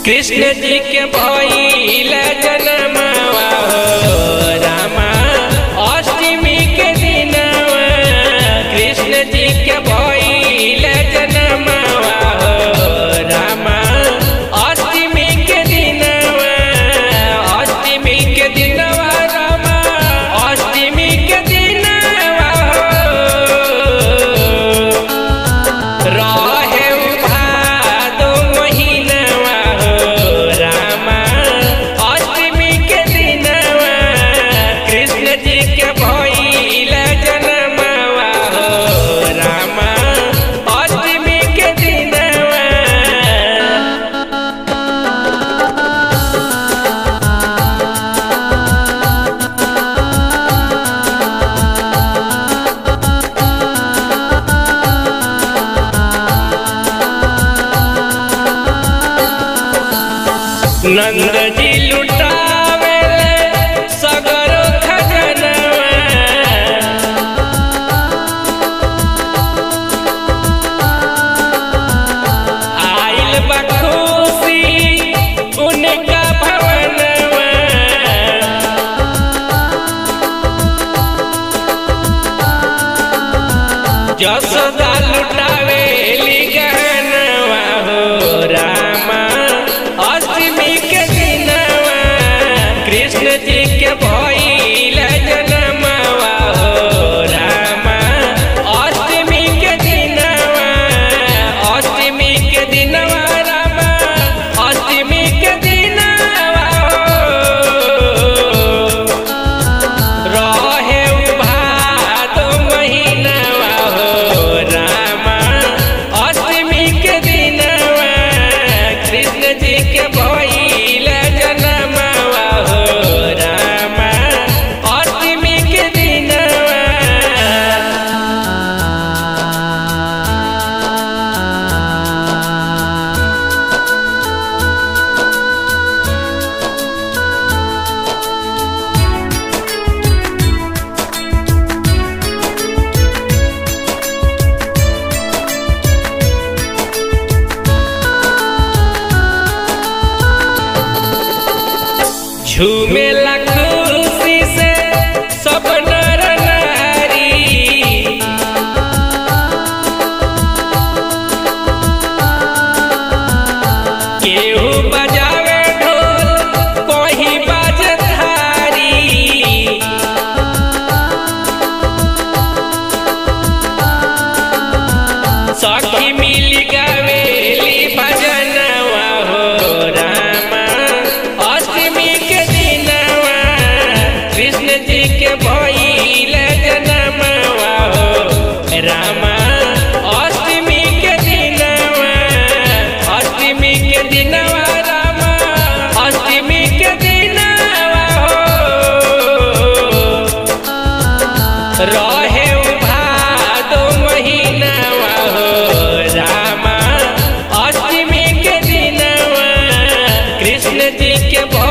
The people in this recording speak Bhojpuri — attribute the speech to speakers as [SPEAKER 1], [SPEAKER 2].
[SPEAKER 1] कृष्ण जी के भइल जनमवा हो रामा अष्टमी के दिनवा कृष्ण जी के भइल जनमवा हो रामा अष्टमी के दिनवा अष्टमी के दिनवा रामा अष्टमी के दिनवा हो रहे भादो महीनवा हो रामा अष्टमी के दिनवा कृष्ण जी के भइल जनमवा हो रामा अष्टमी के दिनवा नंद जी लुटावे सगरो खजनवा आइल बखुशी उनका भवनवा जसोदा लुटावे गहनवा हो रामा अष्टमी के दिनवा कृष्ण जी के भइल जनमवा हो रामा अष्टमी के दिनवा अष्टमी के दिनवा रामा अष्टमी के दिनवा हो रहे भादो महीनवा हो रामा अष्टमी के दिनवा कृष्ण जी के भइल जनमवा हो रामा अष्टमी के दिनवा झूमेला खुशी से सब नर नारी केहू बजावे ढोल कोही बाजे थारी सखी मिली गवेली भजनवा हो रामा अष्टमी के दिनवा कृष्ण जी के भइल जनमवा हो रामा अष्टमी के दिनवा अष्टमी के दिनवा रामा अष्टमी के दिनवा हो रहे भादो महीनवा हो रामा अष्टमी के दिनवा कृष्ण जी के